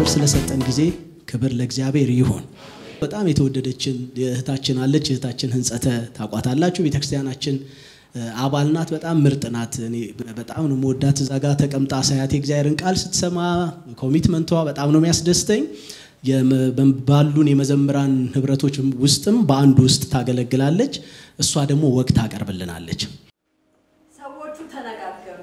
እግዚአብሔር ስለሰጠን ጊዜ ክብር ለእግዚአብሔር ይሁን። በጣም የተወደደችን እህታችን አለች። እህታችን ህንጸተ ታቋታላችሁ። ቤተክርስቲያናችን አባል ናት። በጣም ምርጥ ናት። እኔ በጣም ነው የምወዳት። እዛ ጋር ተቀምጣ ሳያት የእግዚአብሔርን ቃል ስትሰማ ኮሚትመንቷ በጣም ነው የሚያስደስተኝ። ባሉን የመዘምራን ህብረቶች ውስጥም በአንዱ ውስጥ ታገለግላለች። እሷ ደግሞ ወግ ታቀርብልናለች። ሰዎቹ ተነጋገሩ።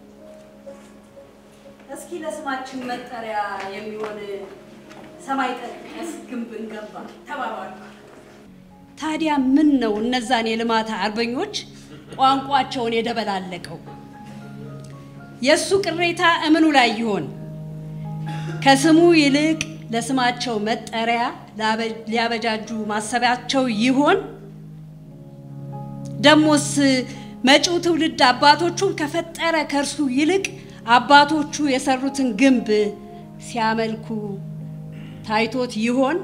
እስኪ ለስማችን መጠሪያ የሚሆን ሰማይ ጠቀስ ግንብ እንገንባ ተባባሉ። ታዲያ ምን ነው እነዛን የልማት አርበኞች ቋንቋቸውን የደበላለቀው? የእሱ ቅሬታ እምኑ ላይ ይሆን? ከስሙ ይልቅ ለስማቸው መጠሪያ ሊያበጃጁ ማሰቢያቸው ይሆን? ደሞስ መጪው ትውልድ አባቶቹን ከፈጠረ ከእርሱ ይልቅ አባቶቹ የሰሩትን ግንብ ሲያመልኩ ታይቶት ይሆን?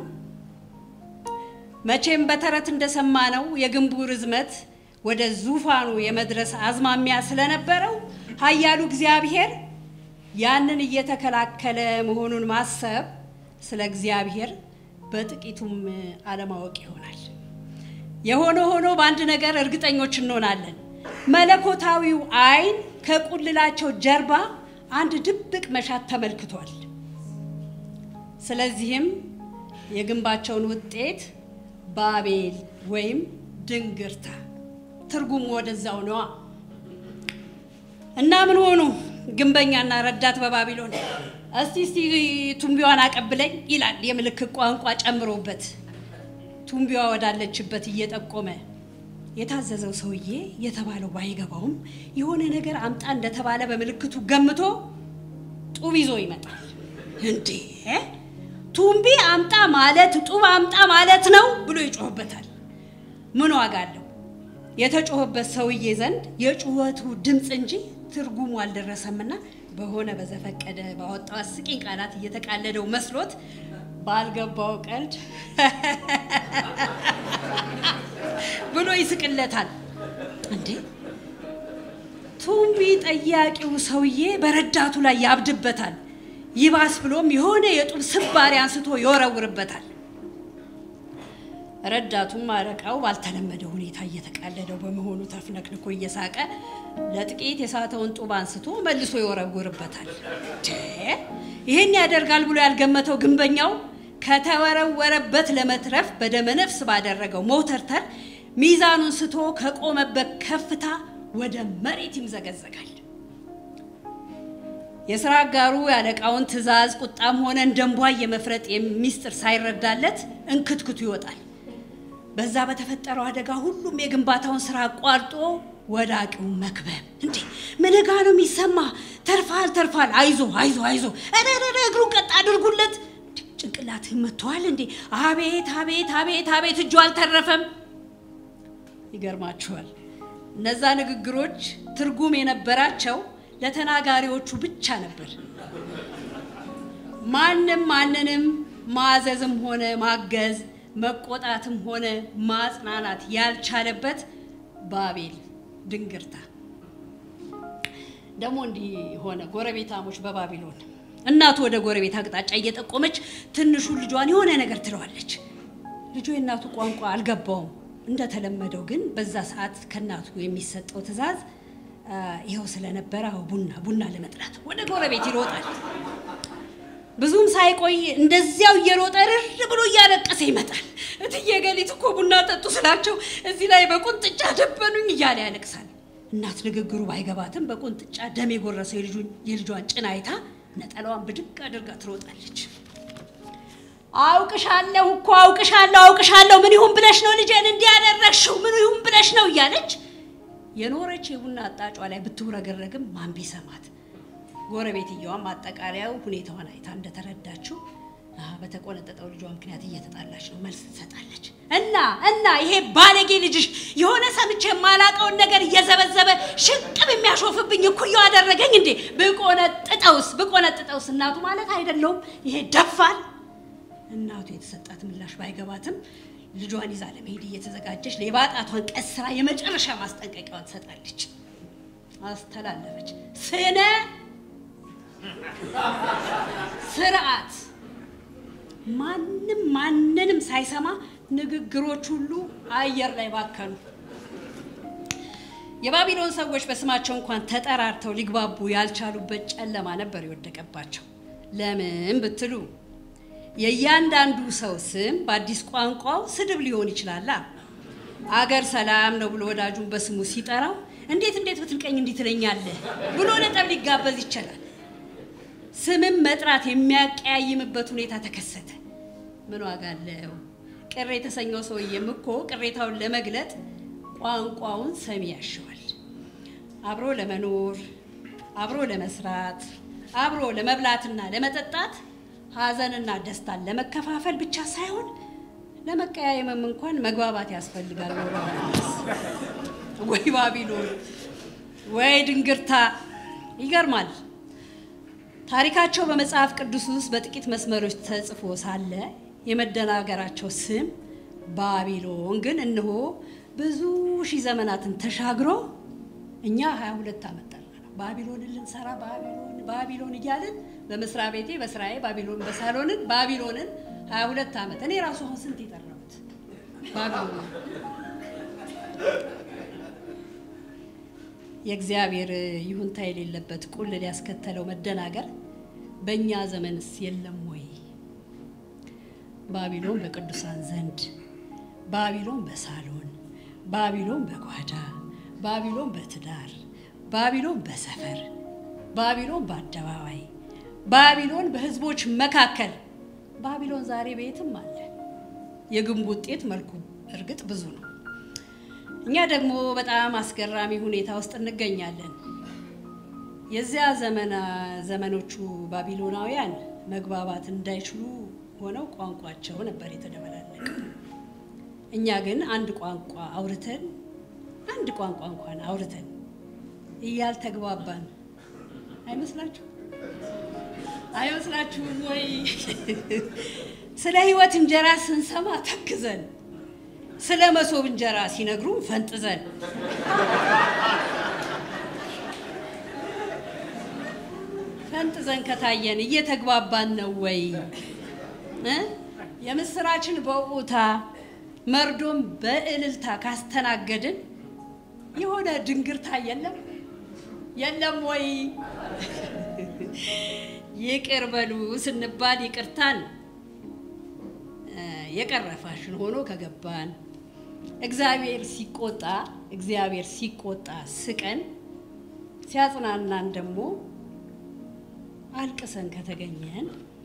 መቼም በተረት እንደሰማነው የግንቡ ርዝመት ወደ ዙፋኑ የመድረስ አዝማሚያ ስለነበረው ኃያሉ እግዚአብሔር ያንን እየተከላከለ መሆኑን ማሰብ ስለ እግዚአብሔር በጥቂቱም አለማወቅ ይሆናል። የሆነ ሆኖ በአንድ ነገር እርግጠኞች እንሆናለን። መለኮታዊው ዓይን ከቁልላቸው ጀርባ አንድ ድብቅ መሻት ተመልክቷል። ስለዚህም የግንባቸውን ውጤት ባቤል ወይም ድንግርታ ትርጉሙ ወደዛው ነዋ። እና ምን ሆኑ ግንበኛና ረዳት በባቢሎን። እስቲ እስቲ ቱንቢዋን አቀብለኝ ይላል የምልክት ቋንቋ ጨምሮበት ቱንቢዋ ወዳለችበት እየጠቆመ የታዘዘው ሰውዬ የተባለው ባይገባውም የሆነ ነገር አምጣ እንደተባለ በምልክቱ ገምቶ ጡብ ይዞ ይመጣል። እንዴ ቱንቢ አምጣ ማለት ጡብ አምጣ ማለት ነው ብሎ ይጮህበታል። ምን ዋጋ አለው? የተጮህበት ሰውዬ ዘንድ የጩኸቱ ድምፅ እንጂ ትርጉሙ አልደረሰምና በሆነ በዘፈቀደ ባወጣው አስቂኝ ቃላት እየተቃለደው መስሎት ባልገባው ቀልድ ብሎ ይስቅለታል። እንዴ ቱንቢ ጠያቂው ሰውዬ በረዳቱ ላይ ያብድበታል። ይባስ ብሎም የሆነ የጡብ ስባሪ አንስቶ ይወረውርበታል። ረዳቱም አለቃው ባልተለመደ ሁኔታ እየተቃለደው በመሆኑ ተፍነክንኮ እየሳቀ ለጥቂት የሳተውን ጡብ አንስቶ መልሶ ይወረውርበታል። ይህን ያደርጋል ብሎ ያልገመተው ግንበኛው ከተወረወረበት ለመትረፍ በደመነፍስ ባደረገው መውተርተር ሚዛኑን ስቶ ከቆመበት ከፍታ ወደ መሬት ይምዘገዘጋል። የስራ አጋሩ ያለቃውን ትዕዛዝ ቁጣም ሆነ እንደንቧ የመፍረጥ ሚስጥር ሳይረዳለት እንክትክቱ ይወጣል። በዛ በተፈጠረው አደጋ ሁሉም የግንባታውን ስራ አቋርጦ ወዳቂው መክበብ። እንዴ ምንጋ ነው የሚሰማ? ተርፋል ተርፋል፣ አይዞ አይዞ አይዞ፣ ረረረ እግሩን ቀጥ አድርጉለት። ጭንቅላትህ መጥተዋል እንዴ? አቤት አቤት አቤት አቤት፣ እጁ አልተረፈም። ይገርማችኋል፣ እነዛ ንግግሮች ትርጉም የነበራቸው ለተናጋሪዎቹ ብቻ ነበር። ማንም ማንንም ማዘዝም ሆነ ማገዝ መቆጣትም ሆነ ማጽናናት ያልቻለበት ባቤል ድንግርታ። ደግሞ እንዲህ ሆነ። ጎረቤታሞች በባቢሎን እናቱ ወደ ጎረቤት አቅጣጫ እየጠቆመች ትንሹ ልጇን የሆነ ነገር ትለዋለች። ልጁ የእናቱ ቋንቋ አልገባውም። እንደተለመደው ግን በዛ ሰዓት ከእናቱ የሚሰጠው ትዕዛዝ ይኸው ስለነበረ ቡና ቡና ለመጥራት ወደ ጎረቤት ይሮጣል። ብዙም ሳይቆይ እንደዚያው እየሮጠ ርር ብሎ እያለቀሰ ይመጣል። እትዬ ገሊት እኮ ቡና ጠጡ ስላቸው እዚህ ላይ በቁንጥጫ ደበኑኝ እያለ ያለቅሳል። እናት ንግግሩ ባይገባትም በቁንጥጫ ደም የጎረሰው የልጇን ጭን አይታ ነጠላዋን ብድግ አድርጋ ትሮጣለች። አውቅሻለሁ እኮ አውቅሻለሁ አውቅሻለሁ፣ ምን ይሁን ብለሽ ነው ልጄን እንዲህ ያደረግሽው? ምን ይሁን ብለሽ ነው እያለች የኖረች የቡና አጣጯ ላይ ብትውረገረግም ማን ቢሰማት ጎረቤትየዋም አጠቃላዩ ሁኔታዋን አይታ እንደተረዳችው በተቆነጠጠው ልጇ ምክንያት እየተጣላች ነው መልስ ትሰጣለች። እና እና ይሄ ባለጌ ልጅሽ የሆነ ሰምቼ የማላቀውን ነገር እየዘበዘበ ሽቅብ የሚያሾፍብኝ እኩያው አደረገኝ እንዴ? ብቆነጥጠውስ ብቆነጥጠውስ እናቱ ማለት አይደለውም ይሄ ደፋል። እናቱ የተሰጣት ምላሽ ባይገባትም ልጇን ይዛ ለመሄድ እየተዘጋጀች ሌባ ጣቷን ቀስራ የመጨረሻ ማስጠንቀቂያዋን ትሰጣለች። አስተላለፈች። ስነ ስርዓት ማንም ማንንም ሳይሰማ ንግግሮች ሁሉ አየር ላይ ባከኑ። የባቢሎን ሰዎች በስማቸው እንኳን ተጠራርተው ሊግባቡ ያልቻሉበት ጨለማ ነበር የወደቀባቸው። ለምን ብትሉ የእያንዳንዱ ሰው ስም በአዲስ ቋንቋው ስድብ ሊሆን ይችላላ። አገር ሰላም ነው ብሎ ወዳጁን በስሙ ሲጠራው እንዴት እንዴት ብትልቀኝ እንዲህ ትለኛለህ ብሎ ለጠብ ሊጋበዝ ይችላል። ስምም መጥራት የሚያቀያይምበት ሁኔታ ተከሰተ። ምን ዋጋ አለው? ቅር የተሰኘው ሰውዬም እኮ ቅሬታውን ለመግለጥ ቋንቋውን ሰሚ ያሸዋል። አብሮ ለመኖር፣ አብሮ ለመስራት፣ አብሮ ለመብላትና ለመጠጣት፣ ሀዘንና ደስታን ለመከፋፈል ብቻ ሳይሆን ለመቀያየምም እንኳን መግባባት ያስፈልጋል። ወይ ባቢሎን፣ ወይ ድንግርታ! ይገርማል። ታሪካቸው በመጽሐፍ ቅዱስ ውስጥ በጥቂት መስመሮች ተጽፎ ሳለ የመደናገራቸው ስም ባቢሎን ግን እነሆ ብዙ ሺህ ዘመናትን ተሻግሮ እኛ 22 ዓመት ጠራ ነው ባቢሎንን ልንሰራ ባቢሎን ባቢሎን እያልን በመስሪያ ቤቴ በስራዬ ባቢሎን በሳሎንን ባቢሎንን 22 ዓመት እኔ ራሱ አሁን ስንት የጠራሁት ባቢሎን የእግዚአብሔር ይሁንታ የሌለበት ቁልል ያስከተለው መደናገር በእኛ ዘመንስ የለም ወይ? ባቢሎን በቅዱሳን ዘንድ፣ ባቢሎን በሳሎን፣ ባቢሎን በጓዳ፣ ባቢሎን በትዳር፣ ባቢሎን በሰፈር፣ ባቢሎን በአደባባይ፣ ባቢሎን በሕዝቦች መካከል። ባቢሎን ዛሬ ቤትም አለ። የግንቡ ውጤት መልኩ እርግጥ ብዙ ነው። እኛ ደግሞ በጣም አስገራሚ ሁኔታ ውስጥ እንገኛለን። የዚያ ዘመና ዘመኖቹ ባቢሎናውያን መግባባት እንዳይችሉ ሆነው ቋንቋቸው ነበር የተደበላለቀ። እኛ ግን አንድ ቋንቋ አውርተን አንድ ቋንቋ እንኳን አውርተን እያልተግባባን አይመስላችሁ አይመስላችሁም ወይ? ስለ ሕይወት እንጀራ ስንሰማ ተክዘን ስለ መሶብ እንጀራ ሲነግሩን ፈንጥዘን ፈንጥዘን ከታየን እየተግባባን ነው ወይ? የምስራችን በውታ መርዶም በእልልታ ካስተናገድን የሆነ ድንግርታ የለም የለም ወይ? ይቅር በሉ ስንባል ይቅርታን የቀረፋሽን ሆኖ ከገባን እግዚአብሔር ሲቆጣ እግዚአብሔር ሲቆጣ ስቀን ሲያጽናናን ደግሞ አልቅሰን ከተገኘን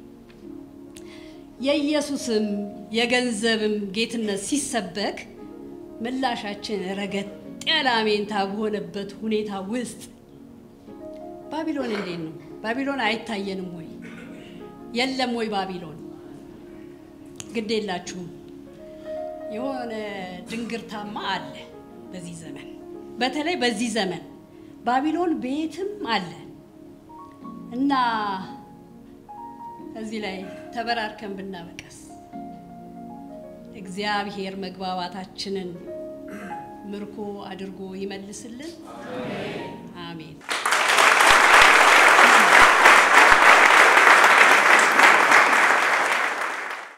የኢየሱስም የገንዘብም ጌትነት ሲሰበክ ምላሻችን ረገጥ ያለ አሜንታ በሆነበት ሁኔታ ውስጥ ባቢሎን እንዴት ነው? ባቢሎን አይታየንም ወይ? የለም ወይ ባቢሎን? ግድ የላችሁም። የሆነ ድንግርታማ አለ በዚህ ዘመን፣ በተለይ በዚህ ዘመን ባቢሎን ቤትም አለ እና እዚህ ላይ ተበራርከን ብናበቀስ እግዚአብሔር መግባባታችንን ምርኮ አድርጎ ይመልስልን።